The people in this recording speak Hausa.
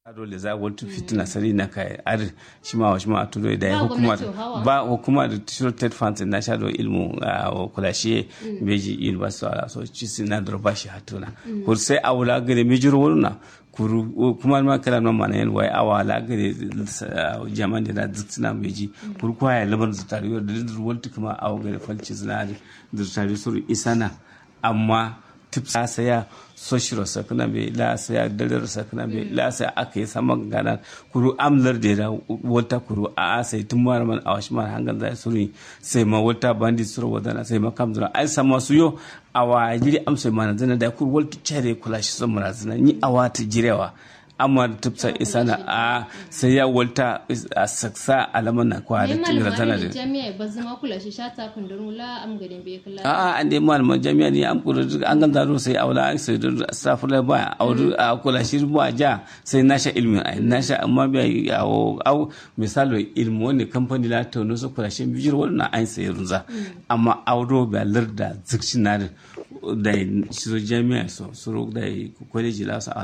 dole za wata fitina sari na kai ar shi ma wa shi ma tudo da Ba hukuma gwamnati hawa. ba hukuma da shiro ted funds na sha do ilmu a kulashe beji university ala so ci sina da ba shi hatuna kur sai awula gare mijir wurna kuru kuma ma kala no mana yan wai awala gare jaman da zitsina beji kur kwa ya labar zutari da dir wulti kuma aw gare falci zinari zutari suru isana amma tipsa saya soshiro sakna be la saya dalar sakna be la saya aka yi saman gana kuru amlar da da wata kuru a sai tun mara man a washi mara hangan zai suri sai ma wata bandi suru wadana sai ma kam zura ai sama su yo awa jiri amsai mana zana da kuru walta cere kula shi son mara zana ni awa ta jirewa amma tipsa isana a sai ya walta a saksa alaman na kwa da Neman tingira zana malami da jami'a ba zama kula shi shata kundin la am gadin bai kula. a'a an dai malaman jami'a ne an kula duk an ganta zo sai aula an sai da safula ba auru a kula shi ba ja sai nasha ilmi ai nasha amma bai yawo au misalo ilmi wani kamfani la to no so kula shi bijir wannan an sai runza amma auro ba larda zikcin na da shi jami'a so so da kwaleji la su a